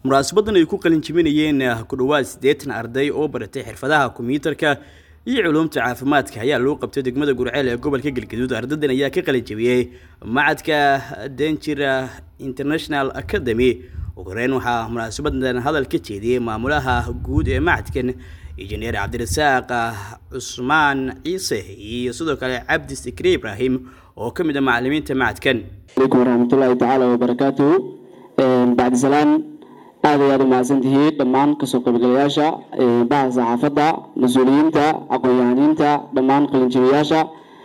munaasabadan ay ku qalin jibinayeen ku dhowaad siddeetan arday oo baratay xirfadaha kombiyuutarka iyo culuumta caafimaadka ayaa loo qabtay degmada gurceel ee gobolka galgaduud ardaydan ayaa ka qalin jabiyey macadka denjira international academy ugu horeyn waxaa munaasabadan hadal ka jeediyey maamulaha guud ee macadkan injineer cabdirasaaq cusmaan ciise iyo sidoo kale cabdi sikre ibraahim oo ka mid a macalimiinta macadkan alaykum waraxmatullaahi tacaala wabarakaatuhu bacdi salaan aad ay aad u mahadsantihiin dhammaan kasoo qaybgalayaasha baha saxaafadda mas-uuliyiinta aqoon-yahaniinta dhammaan qalinjibiyaasha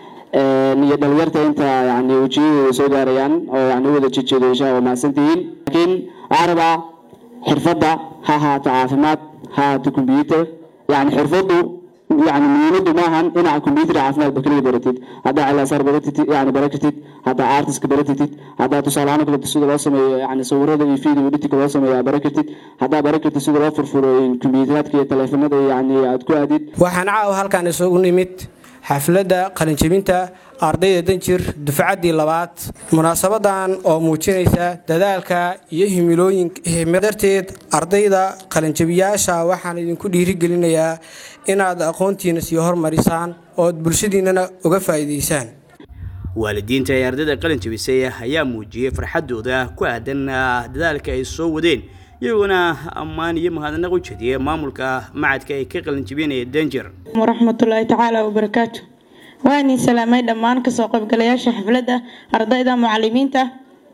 iyo dhalinyarta inta yani wejiyadooda soo gaarayaan oo yani u wada jejeedo insha waa mahadsantihiin laakiin waxaan rabaa xirfadda ha ahaato caafimaad ha ahaato combyuter yani xirfaddu yani muhiimadu maahan dhinaca combyuter caafimaad ba kaliya baratid haddaa cilaasaar baratid yani barakatid haddaa artiska barakatid haddaa tusaalahaan kale sida loo sameeyo yani sawirada iyo video editinka loo sameeyo barakatid haddaa barakatid sida loo furfuro combyuteraadka iyo taleefanada yani aad ku aadid waxaan caawa halkan isugu nimid xafladda qalinjebinta ardayda danjir dufcaddii labaad munaasabadan oo muujinaysa dadaalka iyo himilooyindarteed ardayda qalinjabiyaasha waxaan idinku dhiirigelinayaa inaad aqoontiina sii hormarisaan ood bulshadiinnana uga faa'iidaysaan waalidiinta ee ardayda qalin jabisay ayaa muujiyey farxadooda ku aadan dadaalka ay soo wadeen iyagoona ammaan iyo mahadnaq u jeediyey maamulka macadka ay ka qalin jabinaya danger waraxmatullaahi tacaala wabarakaatu waanii salaamay dhammaan kasoo qaybgalayaasha xafladda ardayda mucalimiinta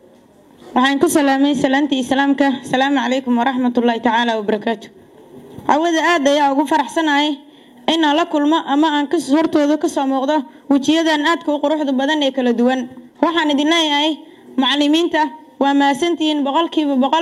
waxaan ku salaamay salaantii islaamka asalaamu calaykum waraxmatullaahi tacaala wabarakaatu cawada aad ayaa ugu faraxsanahay inaan la kulmo ama aan hortooda kasoo muuqdo wejiyadan aadka u quruxda badan ee kala duwan waxaan idin leeyahay macalimiinta waa mahadsantihiin boqolkiiba boqol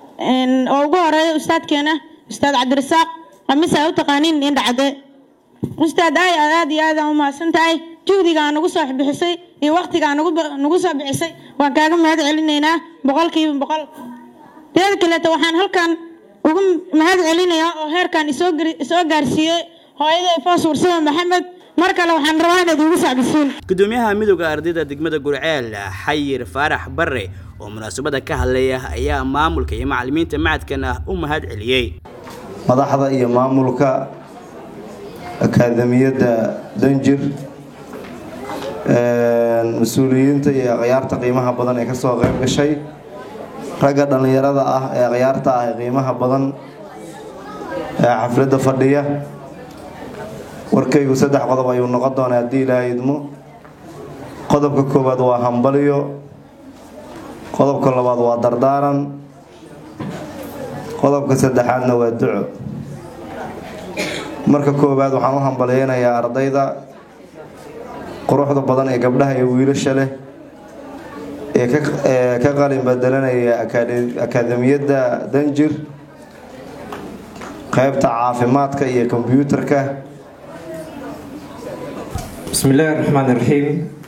oo ugu horeeya ustaadkeena ustaad cabdirasaaq qamise a u taqaaniin indhacade ustaad ay aad iyo aadaan u mahadsan tahay juhdigaa nagu soo bixisay iyo waqtigaa nagu soo bixisay waan kaaga mahad celinaynaa boqolkiiba boqol teeda kaleeto waxaan halkan ugu mahad celinayaa oo heerkan isoo gaarsiiyey hooyaday foos warsame maxamed mar kale waxaan rabaa inaad igu sacbisiin gudoomiyaha midooda ardayda degmada gurceel xayir faarax bare oo munaasabada ka hadlaya ayaa maamulka iyo macalimiinta macadkan ah u mahad celiyey madaxda iyo maamulka akaademiyadda danjir mas-uuliyiinta iyo akhyaarta qiimaha badan ee kasoo qayb gashay ragga dhallinyarada ah ee akhyaarta ah ee qiimaha badan ee xafladda fadhiya warkaygu saddex qodob ayuu noqon doonaa haddii ilaaha idmo qodobka koowaad waa hambalyo qodobka labaad waa dardaaran qodobka saddexaadna waa duco marka koowaad waxaan u hambalyeynayaa ardayda quruxda badan ee gabdhaha iyo wiilasha leh ee ka qalin bedelanaya akaademiyadda danjir qaybta caafimaadka iyo kombyuutarka بسم الله الرحمن الرحيم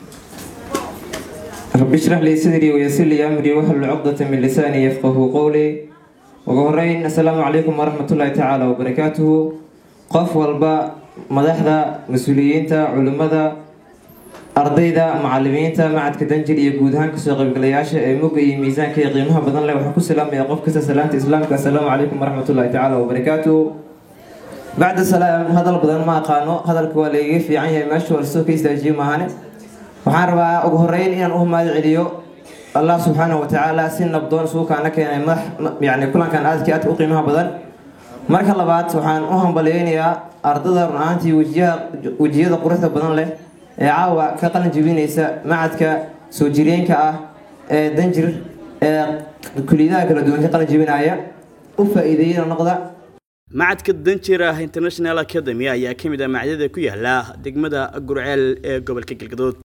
رب اشرح لي صدري ويسر لي امري واحلل عقدة من لساني يفقه قولي وغورين السلام عليكم ورحمة الله تعالى وبركاته qof walba madaxda mas-uuliyiinta culimmada ardayda macalimiinta macadka danjir iyo guud ahaan kasoo qaybgalayaasha ee muga iyo miisaanka iyo qiimaha badan leh waxaa ku salaamaya qof kasta salaanta islaamka assalaamu calaykum waraxmatullahi tacaala wabarakaatu bacda salaam hadal badan ma aqaano hadalka waa laiga fiican yahay meesha warsoo ka istaajiyo maahane waxaan rabaa ugu horeyn inaan u mahad celiyo allah subxaanahu watacaala si nabdoon suukaana keenay madax yani kulankan aadkii aadka u qiimaha badan marka labaad waxaan u hambalyeynayaa ardada run ahaantii wejiyada quruxda badan leh ee caawa ka qalin jebinaysa macadka soo jireenka ah ee danjir ee kuliyadaha kala duwan ka qalin jebinaya u faa-iideeyana noqda macadka danjira international academy ayaa ka mid ah macadyada ku yaala degmada gurceel ee gobolka galgadood